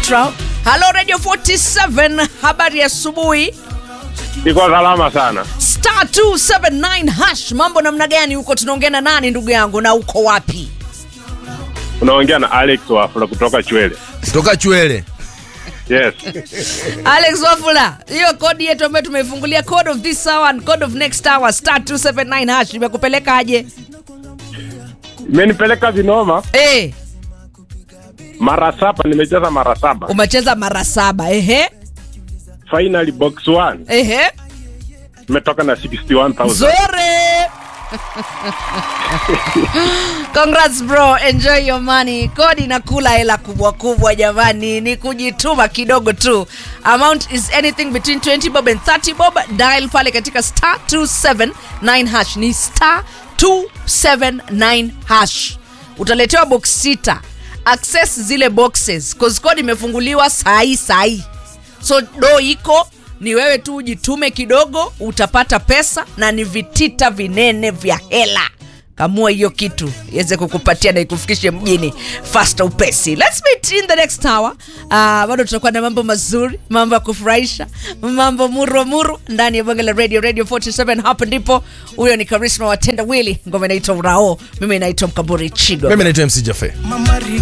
Ultra. Halo Radio 47, habari ya asubuhi. Iko salama sana. Star 279 hash, mambo namna gani huko? Tunaongea na nani ndugu yangu, na uko wapi? Unaongea na Alex Wafula kutoka Chwele. Toka Chwele. Yes. Alex Wafula, hiyo kodi yetu ambayo tumeifungulia code of this hour and code of next hour star 279 hash imekupeleka aje? Imenipeleka vinoma Eh, mara saba, nimecheza mara saba. umecheza mara saba. Ehe, Finally box 1 ehe, imetoka na 61,000. zore. Congrats bro, enjoy your money. Kodi nakula hela kubwa kubwa jamani, ni kujituma kidogo tu. Amount is anything between 20 bob and 30 bob. Dial pale katika star 279 hash, ni star 279 hash. Utaletewa box sita. Access zile boxes cause kodi imefunguliwa sahi sahi so do iko ni wewe tu ujitume kidogo utapata pesa na ni vitita vinene vya hela kamua hiyo kitu iweze kukupatia na ikufikishe mjini fasta upesi Let's meet in the next hour uh, bado tutakuwa na mambo mazuri mambo ya kufurahisha mambo muro muro ndani ya bonge la radio radio 47 hapo ndipo huyo ni karisma watenda wili ngoma inaitwa urao mimi naitwa mkamburi chigo Mimi naitwa MC Jaffe. Mama